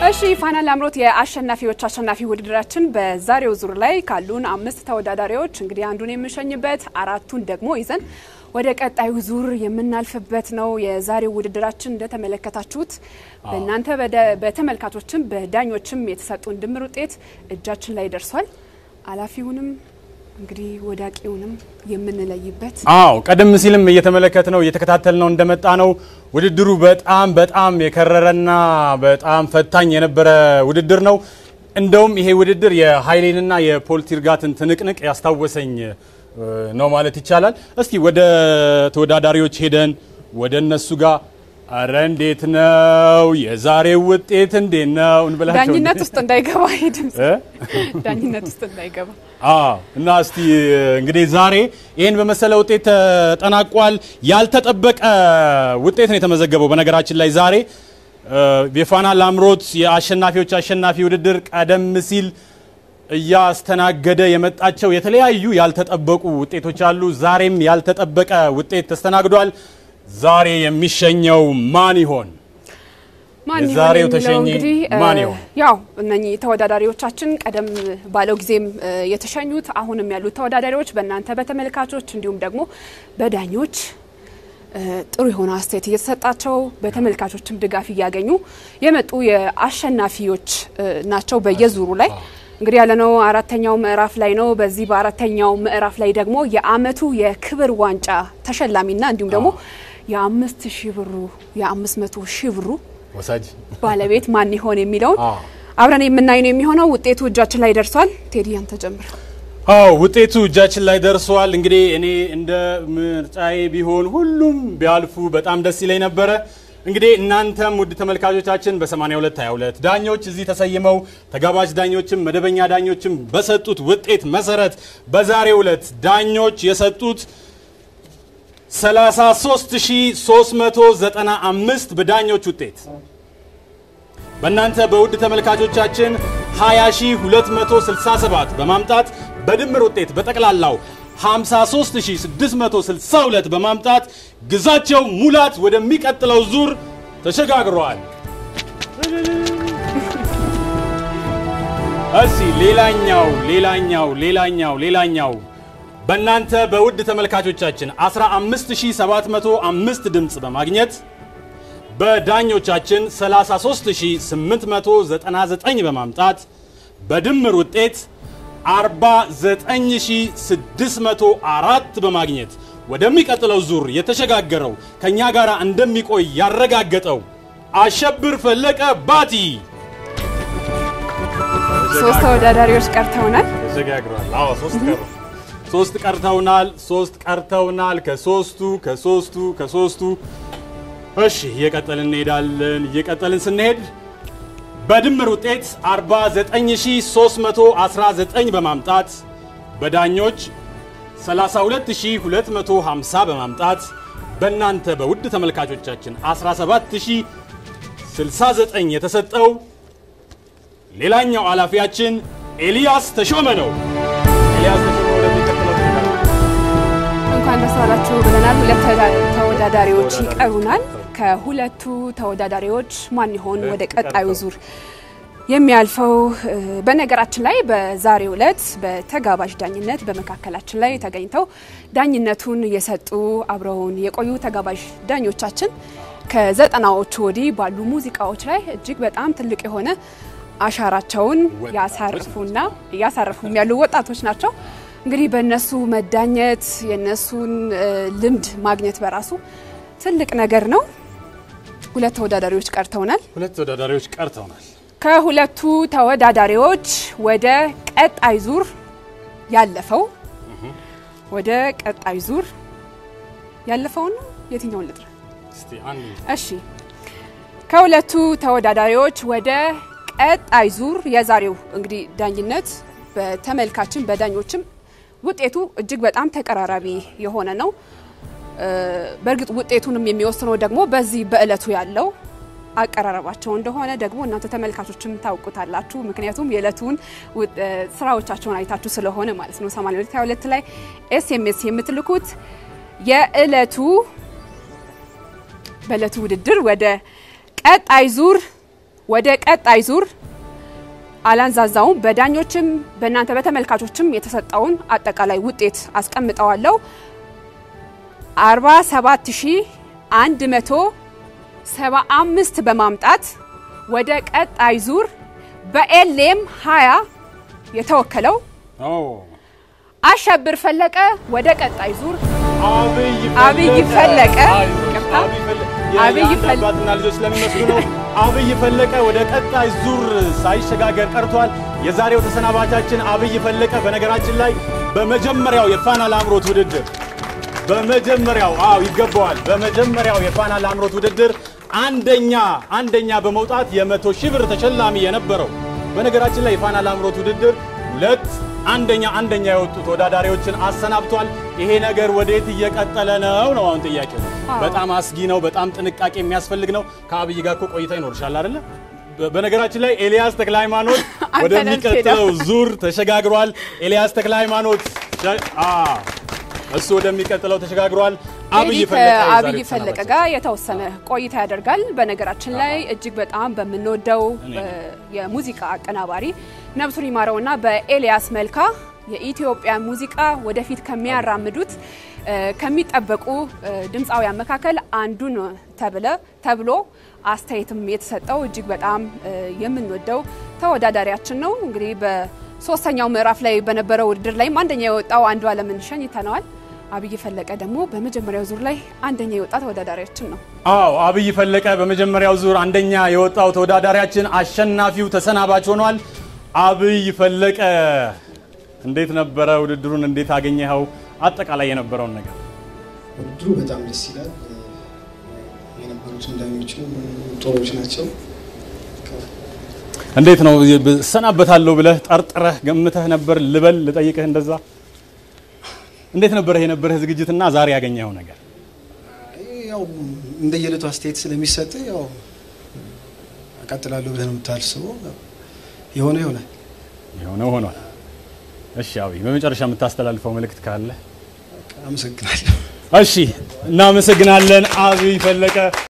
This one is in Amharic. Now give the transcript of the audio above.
እሺ ፋና ላምሮት የአሸናፊዎች አሸናፊ ውድድራችን በዛሬው ዙር ላይ ካሉን አምስት ተወዳዳሪዎች እንግዲህ አንዱን የምንሸኝበት አራቱን ደግሞ ይዘን ወደ ቀጣዩ ዙር የምናልፍበት ነው። የዛሬው ውድድራችን እንደተመለከታችሁት በእናንተ በተመልካቾችም በዳኞችም የተሰጡን ድምር ውጤት እጃችን ላይ ደርሷል። አላፊውንም እንግዲህ ወዳቂውንም የምንለይበት አዎ ቀደም ሲልም እየተመለከት ነው እየተከታተል ነው እንደመጣ ነው። ውድድሩ በጣም በጣም የከረረና በጣም ፈታኝ የነበረ ውድድር ነው። እንደውም ይሄ ውድድር የኃይሌንና የፖልቲርጋትን ትንቅንቅ ያስታወሰኝ ነው ማለት ይቻላል። እስቲ ወደ ተወዳዳሪዎች ሄደን ወደ እነሱ ጋር አረ እንዴት ነው የዛሬው ውጤት እንዴት ነው እንበላቸው። ዳኝነት ውስጥ እንዳይገባ ይሄ ድምጽ ዳኝነት ውስጥ እንዳይገባ አዎ እና እስቲ እንግዲህ ዛሬ ይህን በመሰለ ውጤት ተጠናቋል። ያልተጠበቀ ውጤት ነው የተመዘገበው። በነገራችን ላይ ዛሬ የፋና ላምሮት የአሸናፊዎች አሸናፊ ውድድር ቀደም ሲል እያስተናገደ የመጣቸው የተለያዩ ያልተጠበቁ ውጤቶች አሉ። ዛሬም ያልተጠበቀ ውጤት ተስተናግዷል። ዛሬ የሚሸኘው ማን ይሆን? ማን የዛሬው ይሆን ተሸኚ የሚለው እንግዲህ ማን ይሆን? ያው እነኚህ ተወዳዳሪዎቻችን ቀደም ባለው ጊዜም የተሸኙት አሁንም ያሉት ተወዳዳሪዎች በእናንተ በተመልካቾች እንዲሁም ደግሞ በዳኞች ጥሩ የሆነ አስተያየት እየተሰጣቸው በተመልካቾችም ድጋፍ እያገኙ የመጡ የአሸናፊዎች ናቸው። በየዙሩ ላይ እንግዲህ ያለነው አራተኛው ምዕራፍ ላይ ነው። በዚህ በአራተኛው ምዕራፍ ላይ ደግሞ የአመቱ የክብር ዋንጫ ተሸላሚና እንዲሁም ደግሞ የአምስት ሺህ ብሩ የአምስት መቶ ሺህ ብሩ ወሳጅ ባለቤት ማን ይሆን የሚለውን አዎ። አብረን የምናይ ነው የሚሆነው። ውጤቱ እጃችን ላይ ደርሷል። ቴዲ አንተ ጀምር። አዎ ውጤቱ እጃችን ላይ ደርሷል። እንግዲህ እኔ እንደ ምርጫዬ ቢሆን ሁሉም ቢያልፉ በጣም ደስ ይለኝ ነበረ። እንግዲህ እናንተም ውድ ተመልካቾቻችን በ82 22 ዳኞች እዚህ ተሰይመው ተጋባዥ ዳኞችም መደበኛ ዳኞችም በሰጡት ውጤት መሰረት በዛሬው ዕለት ዳኞች የሰጡት 33395 በዳኞች ውጤት በእናንተ በውድ ተመልካቾቻችን 20267 በማምጣት በድምር ውጤት በጠቅላላው 53662 በማምጣት ግዛቸው ሙላት ወደሚቀጥለው ዙር ተሸጋግረዋል። እሺ ሌላኛው ሌላኛው ሌላኛው ሌላኛው በእናንተ በውድ ተመልካቾቻችን 15705 ድምፅ በማግኘት በዳኞቻችን 33899 በማምጣት በድምር ውጤት 49604 በማግኘት ወደሚቀጥለው ዙር የተሸጋገረው ከኛ ጋር እንደሚቆይ ያረጋገጠው አሸብር ፈለቀ ባቲ ሶስት ተወዳዳሪዎች ቀርተውናል። ተሸጋግሯል። አዎ ሶስት ቀሩ። ሶስት ቀርተውናል። ሶስት ቀርተውናል። ከሶስቱ ከሶስቱ ከሶስቱ እሺ እየቀጠልን እንሄዳለን። እየቀጠልን ስንሄድ በድምር ውጤት 49319 በማምጣት በዳኞች 32250 በማምጣት በእናንተ በውድ ተመልካቾቻችን 17069 የተሰጠው ሌላኛው ኃላፊያችን ኤልያስ ተሾመ ነው። ኤልያስ ተሾመ ወደሚቀጥለው እንኳን ደስ አላችሁ ብለናል። ሁለት ተወዳ- ተወዳዳሪዎች ይቀሩናል። ከሁለቱ ተወዳዳሪዎች ማን ይሆን ወደ ቀጣዩ ዙር የሚያልፈው? እ፣ በነገራችን ላይ በዛሬው ዕለት በተጋባዥ ዳኝነት በመካከላችን ላይ ተገኝተው ዳኝነቱን የሰጡ አብረውን የቆዩ ተጋባዥ ዳኞቻችን ከዘጠናዎቹ ወዲህ ባሉ ሙዚቃዎች ላይ እጅግ በጣም ትልቅ የሆነ አሻራቸውን ያሳርፉና እያሳረፉም ያሉ ወጣቶች ናቸው። እንግዲህ በእነሱ መዳኘት የእነሱን እ፣ ልምድ ማግኘት በራሱ ትልቅ ነገር ነው። ሁለት ተወዳዳሪዎች ቀርተውናል። ሁለት ተወዳዳሪዎች ቀርተውናል። ከሁለቱ ተወዳዳሪዎች ወደ ቀጣይ ዙር ያለፈው ወደ ቀጣይ ዙር ያለፈውን ነው የትኛውን ልጥራ? እስቲ አንዱ እሺ ከሁለቱ ተወዳዳሪዎች ወደ ቀጣይ ዙር የዛሬው እንግዲህ ዳኝነት በተመልካችን በዳኞችም ውጤቱ እጅግ በጣም ተቀራራቢ የሆነ ነው። እ፣ በእርግጥ ውጤቱንም የሚወስነው ደግሞ በዚህ በእለቱ ያለው አቀራረባቸው እንደሆነ ደግሞ እናንተ ተመልካቾችም ታውቁታላችሁ። ምክንያቱም የዕለቱን ውጥ- እ፣ ስራዎቻቸውን አይታችሁ ስለሆነ ማለት ነው። 8222 ላይ ኤስኤምኤስ የምትልኩት የዕለቱ በዕለቱ ውድድር ወደ ቀጣይ ዙር ወደ ቀጣይ ዙር አላንዛዛውም። በዳኞችም በእናንተ በተመልካቾችም የተሰጠውን አጠቃላይ ውጤት አስቀምጠዋለሁ። 47175 በማምጣት ወደ ቀጣይ ዙር በኤልኤም 20 የተወከለው አሸብር ፈለቀ ወደ ቀጣይ ዙር አብይ ፈለቀ ይቅርታ፣ አብይ ፈለቀ አባትና ልጆች ስለሚመስሉ ነው። አብይ ፈለቀ ወደ ቀጣይ ዙር ሳይሸጋገር ቀርቷል። የዛሬው ተሰናባቻችን አብይ ፈለቀ በነገራችን ላይ በመጀመሪያው የፋና ላምሮት ውድድር በመጀመሪያው አዎ ይገባዋል። በመጀመሪያው የፋና ላምሮት ውድድር አንደኛ አንደኛ በመውጣት የመቶ ሺህ ብር ተሸላሚ የነበረው በነገራችን ላይ የፋና ላምሮት ውድድር ሁለት አንደኛ አንደኛ የወጡ ተወዳዳሪዎችን አሰናብቷል። ይሄ ነገር ወዴት እየቀጠለ ነው ነው አሁን ጥያቄው። በጣም አስጊ ነው። በጣም ጥንቃቄ የሚያስፈልግ ነው። ከአብይ ጋር እኮ ቆይታ ይኖርሻል አይደለ? በነገራችን ላይ ኤልያስ ተክለ ሃይማኖት አንተ ወደሚቀጥለው ነህ ዙር ተሸጋግሯል። ኤልያስ ተክለ ሃይማኖት እሱ ወደሚቀጥለው ተሸጋግሯል። አብይ እንግዲህ ፈለቀ ከአብይ የዛሬው ፈለቀ ተሰናባች። ጋር የተወሰነ ቆይታ ያደርጋል። በነገራችን ላይ እጅግ በጣም በምንወደው እ የሙዚቃ አቀናባሪ ነብሱን ይማረውና በኤልያስ መልካ የኢትዮጵያ ሙዚቃ ወደፊት ከሚያራምዱት እ ከሚጠበቁ እ ድምፃውያን መካከል አንዱን ተብለ ተብሎ አስተያየትም የተሰጠው እጅግ በጣም እ የምንወደው ተወዳዳሪያችን ነው። እንግዲህ በሶስተኛው ምዕራፍ ላይ በነበረው ውድድር ላይም አንደኛ የወጣው አንዱ አለምን ሸኝተነዋል። አብይ ፈለቀ ደግሞ በመጀመሪያው ዙር ላይ አንደኛ የወጣ ተወዳዳሪያችን ነው። አዎ አብይ ፈለቀ በመጀመሪያው ዙር አንደኛ የወጣው ተወዳዳሪያችን አሸናፊው ተሰናባች ሆኗል። አብይ ፈለቀ እንዴት ነበረ ውድድሩን? እንዴት አገኘኸው? አጠቃላይ የነበረውን ነገር ውድድሩ በጣም ደስ ይላል። የነበሩትን ዳኞችም ጥሩዎች ናቸው። እንዴት ነው እሰናበታለሁ ብለህ ጠርጥረህ ገምተህ ነበር? ልበል ልጠይቅህ እንደዛ እንዴት ነበረ የነበረህ ዝግጅትና ዛሬ ያገኘኸው ነገር? ያው እንደየዕለቱ አስተያየት ስለሚሰጥ ያው እቀጥላለሁ ብለህ ነው የምታስበው። የሆነ ይሆናል። የሆነው ሆኗል። እሺ አብይ በመጨረሻ የምታስተላልፈው መልእክት ካለ? አመሰግናለሁ። እሺ እናመሰግናለን አብይ ፈለቀ።